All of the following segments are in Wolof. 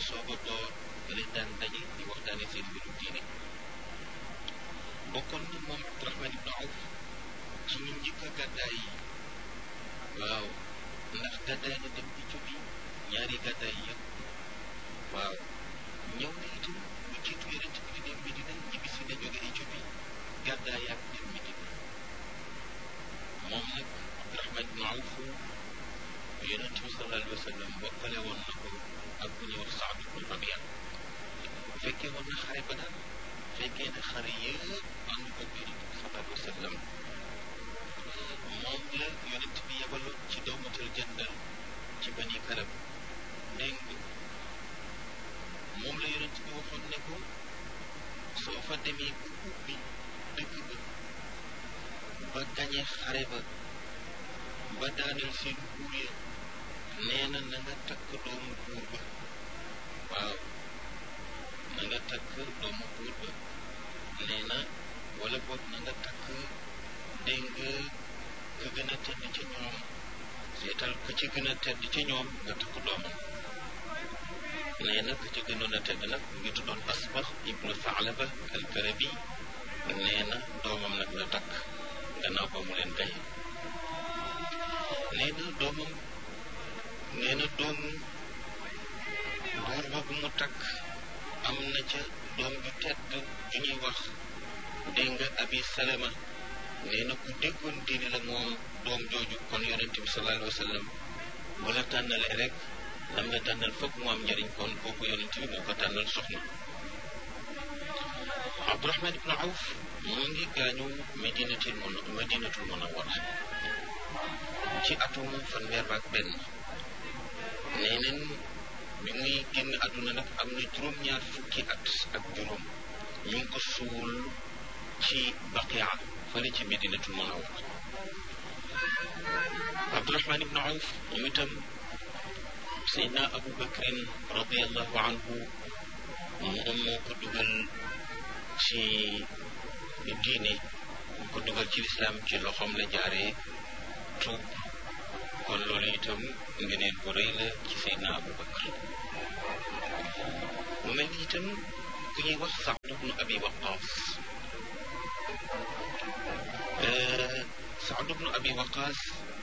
soog a door leen daan daje di waxtaane seen mbiru diine bokkoon na moom Abdurahman ibn Awf ci ñu njëkk a gàddaay yi waaw ndax gàddaay na dem Éthiopie ñaari gàddaay yëpp waaw ñëw na itam lu jiitu yonent bi di dem Medina ñibbi si na jóge Éthiopie gàddaay ak dem Medina moom nag Abdurahman ibn Awf yonent bi sallallahu alayhi wa sallam bokkale woon na ko ak bu ñuy wax Saad ibn Rabia fekkee woon na xare ba daal fekkee na xare yëpp ànd ko yonent bi sallallahu alayhi wa sallam moom la yonent bi yebaloon ci dawmatal jëndal ci bani kalab dégg nga moom la yonent bi waxoon ne ko soo fa demee bu ubbi dëkk ba ba gañe xare ba ba daaneel seen buur ya nee na na nga takk doomu buur ba waaw na nga takk doomu buur ba nee na wala boog na nga takk dégg nga ka gën a tedd ca ñoom seetal ka ci gën a tedd ca ñoom nga takk doomam nee na ka ci gënoon a tedd nag mu ngi tuddoon asbax ibnu Saalaba al-Karabi nee na doomam nag la takk gannaaw ba mu leen gaye nee na doomam nee na doomu buur ba bu mu takk am na ca doom ju tedd ju ñuy wax dégg nga abi salama nee na ku déggoon diine la moom doom jooju kon yonente bi sallallahu alayhi wa sallam bu la tànnalee rek lam la tànnal foog mu am njëriñ kon kooku yonente bi moo ko tànnal soxna Abdurahman ibn Awf mu ngi gaañu medinatul mun medinatul munawwara ci atum fanweer ak benn nee neen bi muy génn àdduna nag am na juróom-ñaar fukki at ak juróom ñu ngi ko suul ci baqia fële ci medinatul munawwara Abdurahman ibn Awf ñu itam Seydina Abu Bakrin radiallahu anhu moom moo ko dugal ci diine moo ko dugal ci lislaam ci loxoom la jaaree tuub kon loolu itam ngeneen bu rëy la ci Seydina Abu Bakr mu mel ni itam ku ñuy wax Saad ibnu Abi Waqaas Saad ibnu Abi Waqaas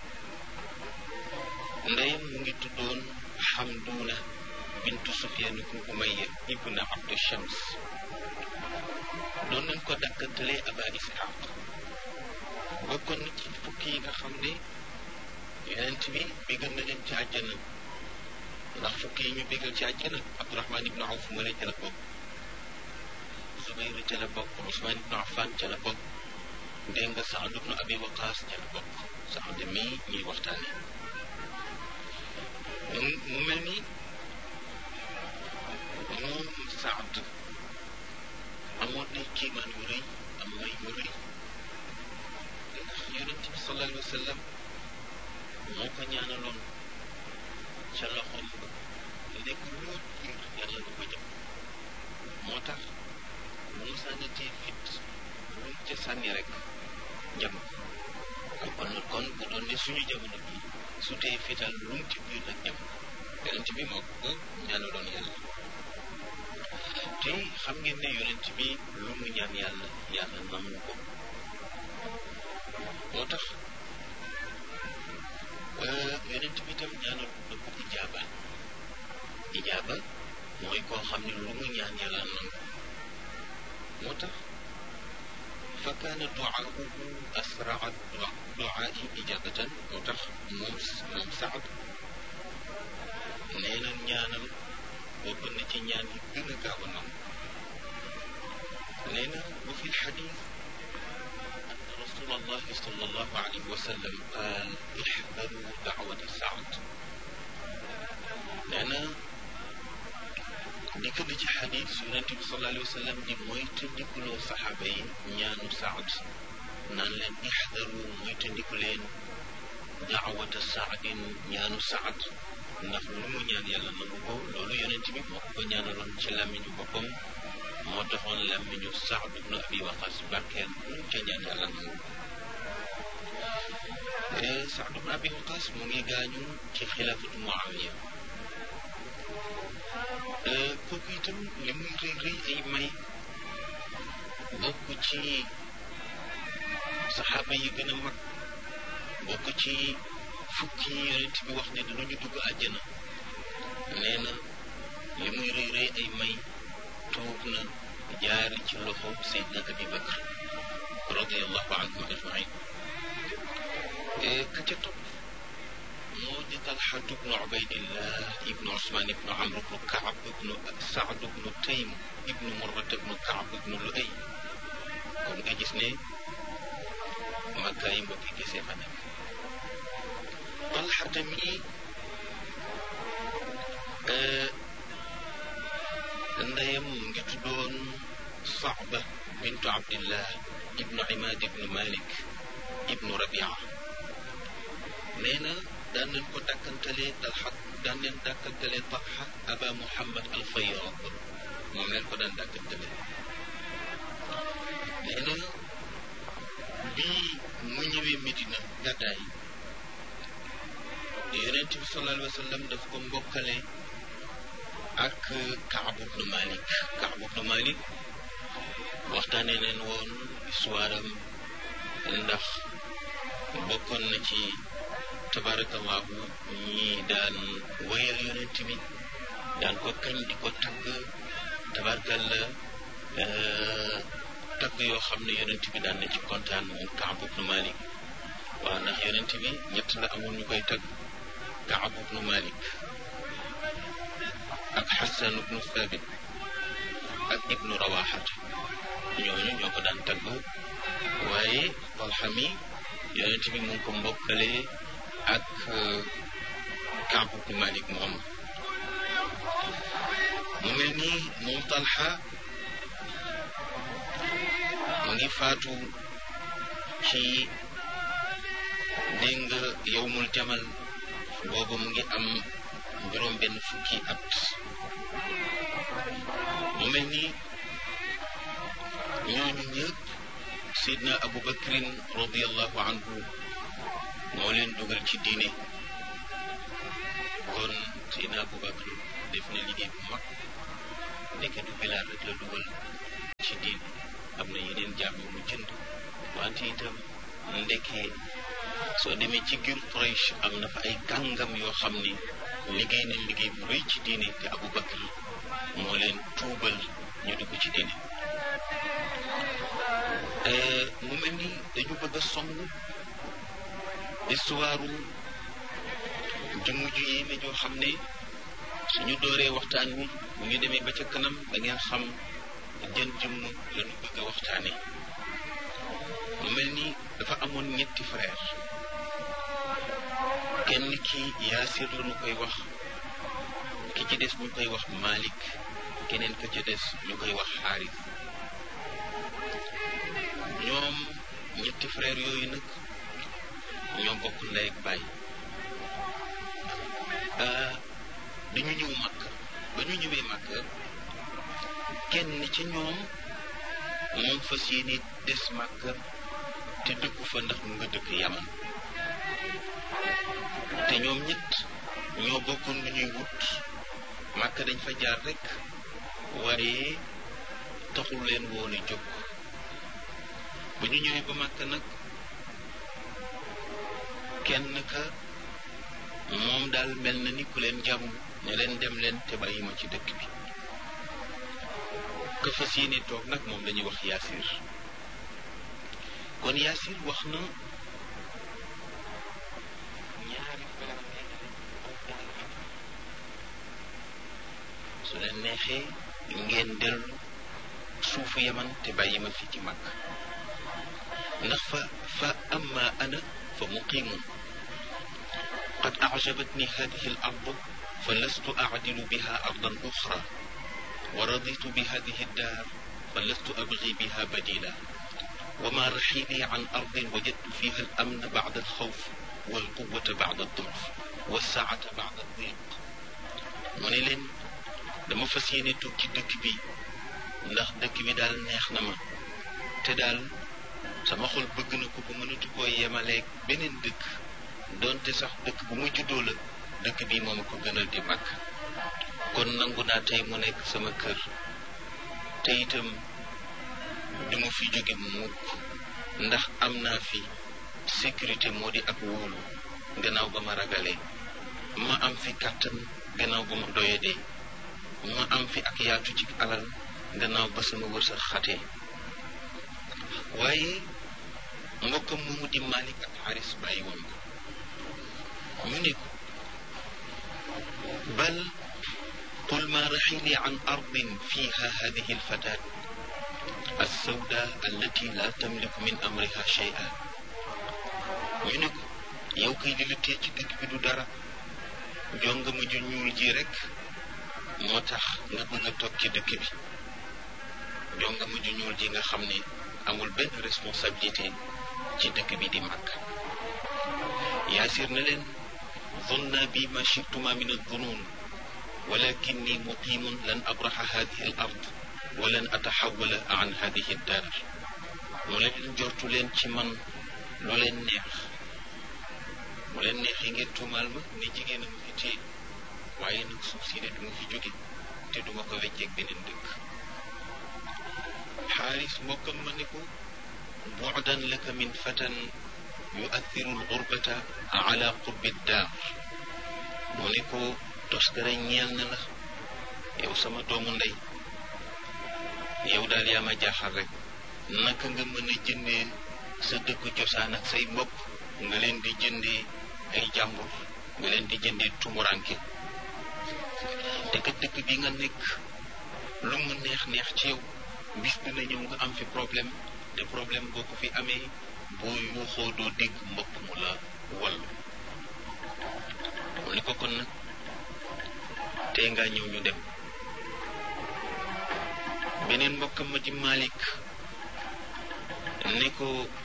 ndeyam mu ngi tuddoon Xamduuna bintu Sufyaan ibnu Umayya ibnu Abdu Shams doon nañ ko dakkantalee Aba Isxaaq bokkoon na ci fukki yi nga xam ne yonent bi bégal na leen ci àjjana ndax fukki yi ñu bégal ci àjjana Abdurahman ibnu Awf mu ne ca la bokk Zubayr ca la bokk Usmaan ibnu Affan ca la bokk dégg nga Saad ibnu Abi Waqaas ca la bokk Saad mii ñuy waxtaane mu mel ni moom Saad amoon na kiimaan yu rëy am may yu rëy ndax yonent bi sallallahu alayhi wa sallam moo ko ñaanaloon ca loxoom ba nekk loo jiir yàlla du ko jëm moo tax bu mu sànnatee fit lu mu ca sànni rek jëm kon kon bu doon ne suñu jamono bi su tee fital lu mu ci biir rek jëm yonent bi moo ko ñaanaloon yàlla te xam ngeen ne yonent bi lu mu ñaan yàlla yàlla nangu ko moo tax yonent bi tam ñaanal na ko ijaaba ijaaba mooy koo xam ne lu mu ñaan yàlla nangu moo tax fa kaana duaahu asraa duaai ijaabatan moo tax moom moom Saad nee na ñaanam bokk na ci ñaan yi gën a gaaw a nangu nee na wa fi lxadis an rasul allahi sal allahu alayhi wa sallam qaal ixdaru daawata saad nee na dikk na ci xadis yonente bi sallallahu alayhi wa sallam di mooy tëndikuloo saxaaba yi ñaanu saad naan leen ixdaru mooy tëndiku leen daawata saadin ñaanu saad ndax lu mu ñaan yàlla nangu ko loolu yonent bi moo ko ñaanaloon ci làmmiñu boppam moo taxoon làmmiñu Saad ibnu Abi Waqas barkeel lu mu ca ñaan yàlla nangu Saad ibnu Abi Waqas mu ngi gaañu ci xilaafatu Muawiya itam li muy rëy rëy ay may bokk ci saxaaba yi gën a mag bokk ci fukki yonent bi wax ne dinañu dugg àjjana nee na li muy rëy rëy ay may tuub na jaari ci loxo Seydina Abi Bakr radiallahu anhum ajmain ka ca topp moo di Talxatu bnu Ubaydillah ibnu Usmaan ibnu Amr ibnu Kaab ibnu Saad ibnu Taym ibnu Murrat ibnu Kaab ibnu Luay kon nga gis ne Makka yi mbokki gisee fa nekk Talxata mi ndeyam mu ngi tuddoon Saaba bintu Abdillah ibnu Imaad ibnu Malik ibnu Rabia nee na daan nañ ko dàkkantalee Talxa daan leen dàkkantalee Talxa Aba Muhammad al Fayyad moom leen ko daan dàkkantalee nee na bii mu ñëwee Medina gàddaay yonent bi sallallahu alayhi wa sallam daf ko mbokkale ak Kaab ibnu Malik Kaab ibnu Malik waxtaanee leen woon histoire am ndax bokkoon na ci tabarakallahu ñi daan wayal yonent bi daan ko kañ di ko tagg tabarakalla tagg yoo xam ne yonent bi daan na ci kontaan moom Kaab ibnu Malik waaw ndax yonent bi ñett la amoon ñu koy tagg Kaab ibnu Malik ak Xasan ibnu Thabit ak ibnu Rawaxata ñooñu ñoo ko daan tagg waaye Talxa mi yonent bi mu ngi ko mbokkale ak Kaab ibnu Malik moom mu mel ni moom Talxa mu ngi faatu ci dégg nga yowmul jamal boobu mu ngi am juróom benn fukki at mu mel ni ñooñu ñëpp sidna abu bakrin radiallahu anhu moo leen dugal ci diine kon sidna abu bakr def na liggéey bu mag ndeke du bilaal rek la dugal ci diine am na yeneen jaam yu mu jënd wante itam ndeke soo demee ci giir Quraysh am na fa ay kàngam yoo xam ni liggéey nañ liggéey bu rëy ci diine te Abu Bakr moo leen tuubal ñu dugg ci diine mu mel ni dañu bëgg a song histoire jëmm ju yéeme joo xam ne suñu dooree waxtaan wi bu ñu demee ba ca kanam da ngeen xam jën jëmm lañu bëgg a waxtaane mu mel ni dafa amoon ñetti frère kenn ki yaasir la ñu koy wax ki ci des ñu koy wax Malik keneen ka ca des ñu koy wax xaaris ñoom ñetti frère yooyu nag ñoo bokk ndey ak baay dañu ñëw màkk ba ñu ñëwee màkk kenn ci ñoom moom fas yéene des màkk te dëkku fa ndax mu nga dëkk yaman te ñoom ñett ñoo bokkoon lu ñuy wut màkk dañ fa jaar rek waaye taxul leen woon a jóg ba ñu ñëwee ba màkk nag kenn ka moom daal mel na ni ku leen jàmm ne leen dem leen te bàyyi ma ci dëkk bi ka fas yéene toog nag moom dañuy wax yaasir kon yaasir wax na ñaari su leen neexee ngeen dellu suufu yaman te bàyyi ma fi ci mag ndax fa fa amma ana fa muqimun qad ajabatni hadihi al ard fa lastu acdilu biha ardan uxra wa raditu bi hadihi daar fa lastu abgi biha badila وما رحيلي عن أرض وجدت فيها الأمن بعد الخوف والقوة بعد الضعف والسعة بعد الضيق mu ne leen dama fas yéene toog ci dëkk bi ndax dëkk bi daal neex na ma te daal sama xol bëgg na ko ba mënatu koo yemaleeg beneen dëkk donte sax dëkk bu ma juddoo la dëkk bi moom ko gënal di mag kon nangu naa tey mu nekk sama kër te itam du ma fi jóge mukk ndax am naa fi sécurité moo di ak wóolu gannaaw ba ma ragalee ma am fi kàttan gannaaw ba ma doyadee ma am fi ak yaatu ci alal gannaaw ba sama wërsëg xatee waaye mbokkam moomu di Malik ak Xaris bàyyi woon ko ñu ne ko bal qul ma raxili an ardin fiha hadihi alfatat alsawda allati la tamliku min amriha shay'a ñu ne ko yow kay li la tee ci dëkk bi du dara jonga ma ju ñuul ji rek moo tax nga bëgg a toog ci dëkk bi jonga ma ju ñuul ji nga xam ne amul benn responsabilité ci dëkk bi di màgg yaasir na leen zonna bi ma chituma min aldunun walakinni muqimun lan abraxa hadihi al ard wa lan ataxawala an hadihi daar mu leen jortu leen ci man lu leen neex mu leen neexee ngeen tuumaal ma ne jigéen a ma fi téye waaye nag suuf si ne duma fi jóge te duma ko wecceeg beneen dëkk xaaris mbokkam ma ne ko bu'dan laka min fatan yu'athiru al-ghurbata ala qurbi daar mu ne ko toskare ñeel na la yow sama doomu ndey yow daal yaa ma jaaxal rek naka nga mën a jëndee sa dëkk cosaan ak say mbokk nga leen di jëndee ay jàmbur nga leen di jëndee tumuranke te kat dëkk bi nga nekk lu mu neex neex ci yow bis dina ñëw nga am fi problème te problème boo ko fi amee boo yuuxoo doo dégg mbokk mu la wallu mu ni ko kon nag tey ngaa ñëw ñu dem beneen mbokkam ma di Malik ne ko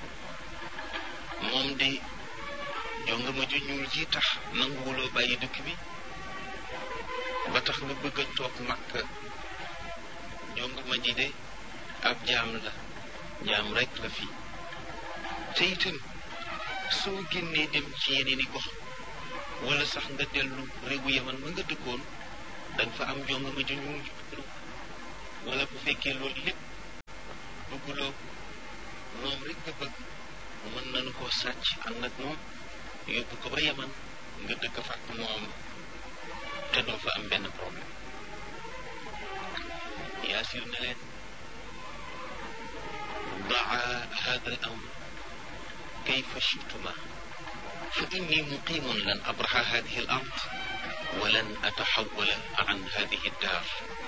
moom de jonga ma ju ñuul ji tax nanguwuloo bàyyi dëkk bi ba tax nga bëgg a toog Makka jonga ma ji de ab jaam la jaam rek la fi te itam soo génnee dem ci yeneen i gox wala sax nga dellu réewu yaman ma nga dëkkoon danga fa am jonga ma ju ñuul wala bu fekkee loolu lépp bëgguloo moom rek nga bëgg mën nañu koo sàcc ànd ak moom yóbbu ko ba yaman nga dëkk fa ak moom te doo fa am benn problème yaasir na leen daa hada al amr kayfa chituma fa inni muqimun lan abraxa hadihi al ard wa lan ataxawala an hadihi daar